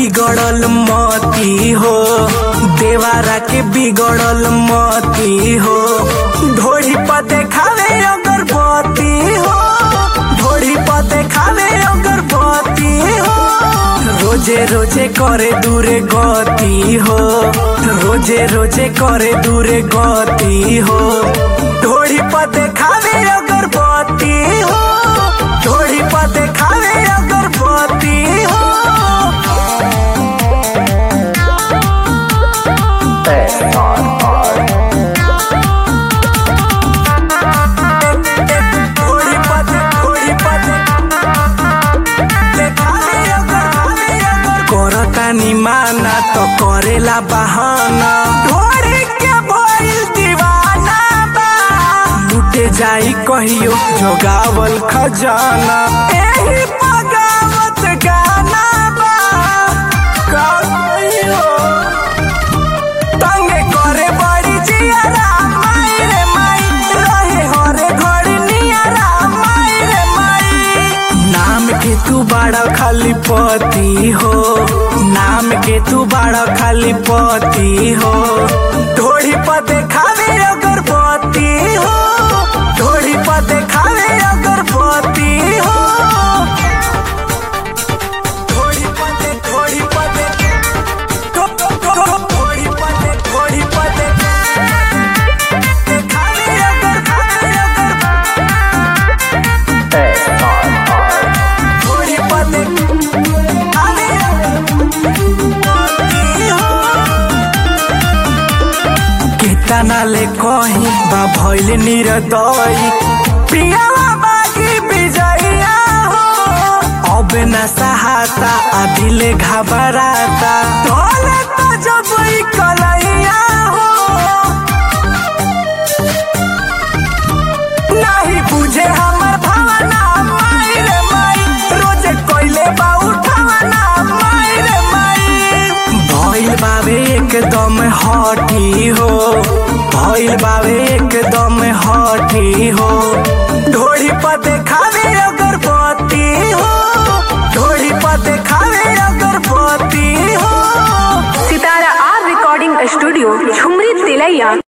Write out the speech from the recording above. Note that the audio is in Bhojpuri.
बिगड़ल मती हो देवारा के बिगड़ल मती हो ढोरी पर देखावे अगरबत्ती हो ढोरी पर देखावे अगरबत्ती हो रोजे रोजे करे दूरे गति हो रोजे रोजे करे दूरे गति हो ढोरी पर देखावे अगरबत्ती हो ढोरी पर देखावे अगरबत्ती हो ढोरी पर दे- ढोरी पर दे- देखावे अगर- अगर करतानी माना तो करेला बहाना ढोरी के भइल दीवाना बा लुटे जाई कहियो जोगावल खजाना एही बगावत गाना बा कहियो तंगे करे बड़ी जियारा माई रे माई रहे हरे घड़ी नियारा माई रे माई नाम के तू बड़ा खाली पति हो नाम के तू बड़ा खाली पति हो ढोड़ी पर देखावे अगरबत्ती हो ढोड़ी पर देखावे अगरबत्ती हो ढोड़ी पर दे ढोड़ी पर दे ढोड़ी पर दे ढोड़ी पर दे देखावे अगर खावे अगर ढोड़ी पर दे खावे केतना ले कही बा भइल निरदई प्रियावा बागी विजया हो अब न सहाता आ दिले घबराता ढोले तो जब ई कलैया हो नहीं बुझे हमर भावना माई रे माई रोज कोइले बा उठावना माई रे माई भइल बावे एकदम हठी हो भइल बावे एकदम हठी हो ढोड़ी पर देखावे अगरबत्ती हो ढोड़ी पर देखावे अगरबत्ती हो Sitara R recording studio Jhumri Tilaiya